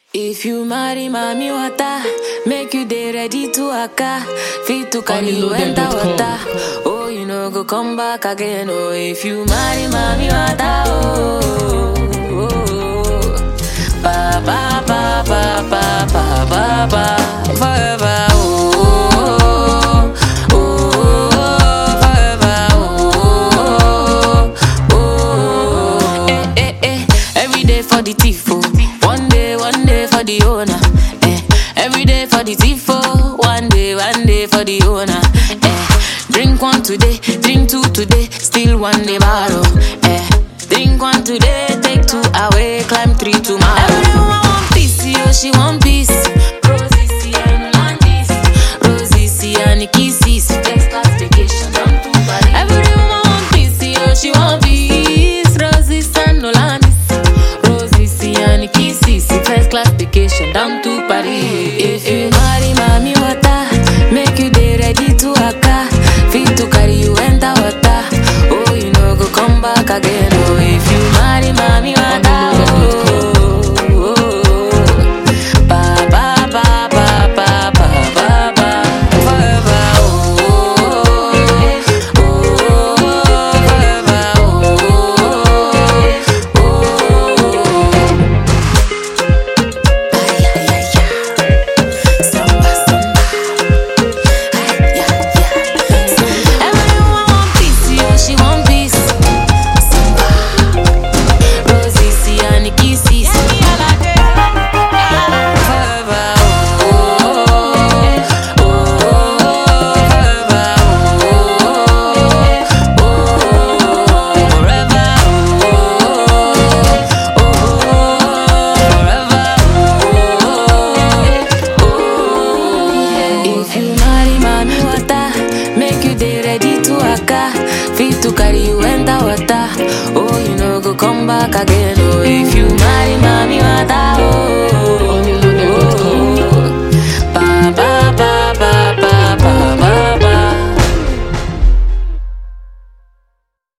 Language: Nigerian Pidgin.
If you marry mommy water, make you dey ready to waka. Fit to carry you enter Honeyloaded.com. water. Oh, you know go come back again. Oh, if you marry mommy water, oh, oh, oh. ba ba ba ba ba ba ba ba forever. Oh, oh, oh, forever. Oh, oh, oh. Eh, eh, eh. Every day for the thief, oh. One day, one day for the owner. Eh. Every day for the thief, oh. One day, one day for the owner. Eh. Drink one today, drink two today, still one day borrow. Eh. Drink one today, take two away, climb three tomorrow. Everyone want peace, yo, she want peace. Rosie, see, and Landis. Rosie, see, and kisses. First class vacation, down to Paris. Everyone want peace, yo, she want peace. Rosie, and Landis. Rosie, see, and kisses. First class vacation, down to Paris. If you marry mommy water, make you dey ready to waka. Fit to carry you enter water. Oh, you know go come back again. Oh, if you marry mommy water. Oh, oh, oh. Ba ba ba ba ba ba ba ba forever. Oh, oh, oh, forever. Oh, oh, oh. Ay, ay, ay, ay. Samba, samba. Ay, yeah, yeah. Everyone want peace, yo, she want peace. Samba. Rosie, see, and kisses. Forever, oh, oh, oh, forever, oh, oh, forever, oh, oh, forever, If you marry mommy water, make you dey ready to waka. Fit to carry you enter water. Oh, you know go come back again. Oh, if you